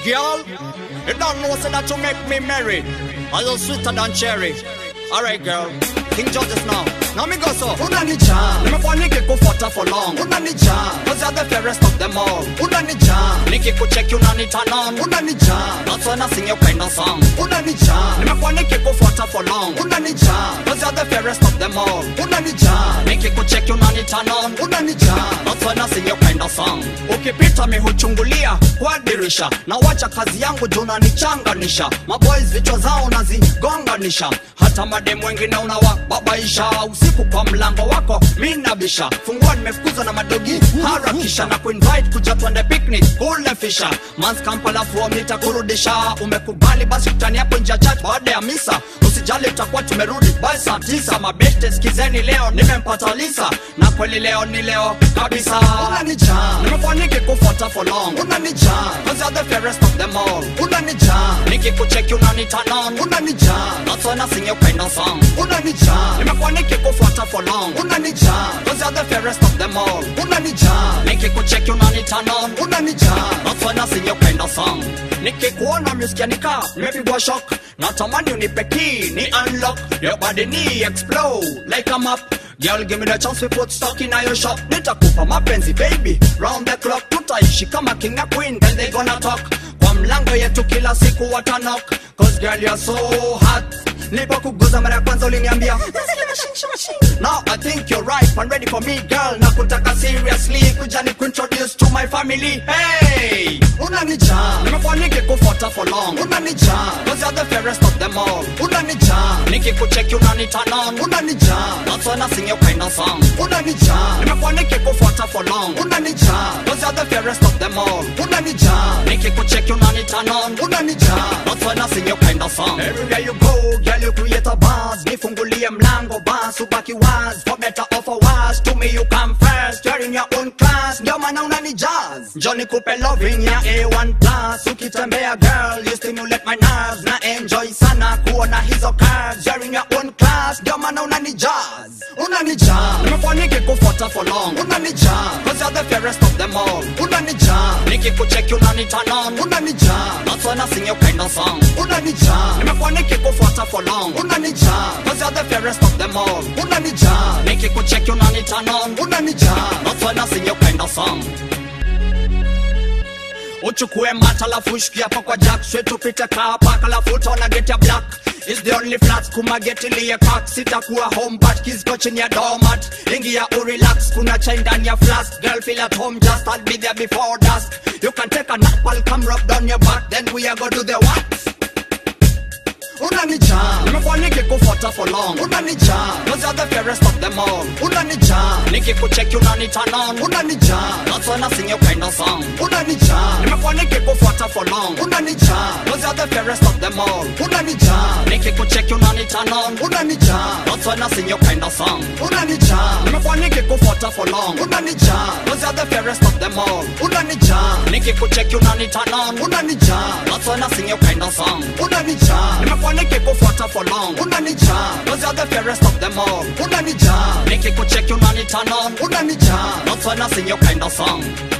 girl. You don't know say that you make me merry. A little sweeter than cherry. Alright, girl. King George's now. Now me go so. unanijaa Nimekuwa nikikufuata for long. unanijaa Cause you're the fairest of them all. unanijaa Nikikucheck you nani turn on. unanijaa That's when I sing your kind of song. unanijaa Nimekuwa nikikufuata for long. unanijaa Cause you're the fairest of them all. unanijaa Nikikucheck you nani turn on. unanijaa That's when I sing your kind of song. Ukipita mi huchungulia kwa dirisha na wacha kazi yangu juu unanichanganisha. Maboys vichwa zao nazigonganisha, hata mademu wengine unawababaisha. Usiku kwa mlango wako mi nabisha, fungua nimefukuzwa na madogi, harakisha na kuinvite kuja twende picnic kule fisha. Mans Kampala fuo nitakurudisha, umekubali basi utani hapo nje ya church baada ya misa. Usijali tutakuwa tumerudi by saa tisa. Mabeste skizeni leo nimempata Lisa, na kweli leo ni leo kabisa. unanijaa Nimekuwa nikikufuata for long, unanijaa cause you're the fairest of them all. unanijaa Nikikucheck unani turn on, unanijaa that's when I sing your kind of song. unanijaa Nimekuwa nikikufuata for long, unanijaa cause you're the fairest of them all. unanijaa Nikikucheck unani turn on, unanijaa That's when I sing your kind of song. Nikikuona musikia nika nimepigwa shock, natamani unipe key ni unlock your body ni explode like a map. Girl, give me the chance we put stock in your shop. Nitakupa mapenzi baby, round the clock tutaishi kama king and queen, then they gonna talk. Kwa mlango yetu kila siku watanok, cause girl you're so hot. Nilipokuguza mara ya kwanza uliniambia Now I think you're ripe and ready for me girl Nakutaka seriously kuja ni kuintroduce to my family Hey! unanijaa Nimekuwa nikikufuata for long unanijaa Cause you're the fairest of them all unanijaa Nikikucheck unani turn on unanijaa That's when I sing your kind of song unanijaa Nimekuwa nikikufuata for long unanijaa Cause you're the fairest of them all unanijaa Nikikucheck unani turn on unanijaa That's when I sing your kind of song Everywhere you go, girl you create a buzz Nifungulie mlango bus, ubaki waz For better or for worse, to me you come first You're in your own class, ndio maana unanijazz Johnny kupe loving ya A1 plus Ukitembea girl, you stimulate my nerves Na enjoy sana kuona hizo curves You're in your own class, ndio maana unanijazz unanijaa Nimekuwa nikikufuata for long unanijaa Cause you're the fairest of them all unanijaa Nikikucheck unani turn on unanijaa That's when I sing your kind of song unanijaa Nimekuwa nikikufuata for long unanijaa Cause you're the fairest of them all unanijaa Nikikucheck unani turn on unanijaa That's when I sing your kind of song uchukue mata lafu shikia hapa kwa jack straight tupite kaa paka lafu utaona get ya black is the only flat kuma get iliye pack sitakuwa home but kids go chini ya doormat ingia urelax kuna chai ndani ya flask girl feel at home just I'll be there before dusk you can take a nap I'll come rub down your back then we are go do the what unanijaa nimekuwa nikikufuata for long unanijaa cause you're the fairest of them all unanijaa nikikucheck unani turn on unanijaa that's when I sing your kind of song unanijaa nimekuwa nikikufuata for long unanijaa Cause you're the fairest of them all unanijaa Nikikucheck unani turn on unanijaa That's when I sing your kind of song unanijaa Nimekuwa nikikufuata for long unanijaa Cause you're the fairest of them all unanijaa Nikikucheck unani turn on unanijaa That's when I sing your kind of song unanijaa Nimekuwa nikikufuata for long unanijaa Cause you're the fairest of them all unanijaa Nikikucheck unani turn on unanijaa That's when I sing your kind of song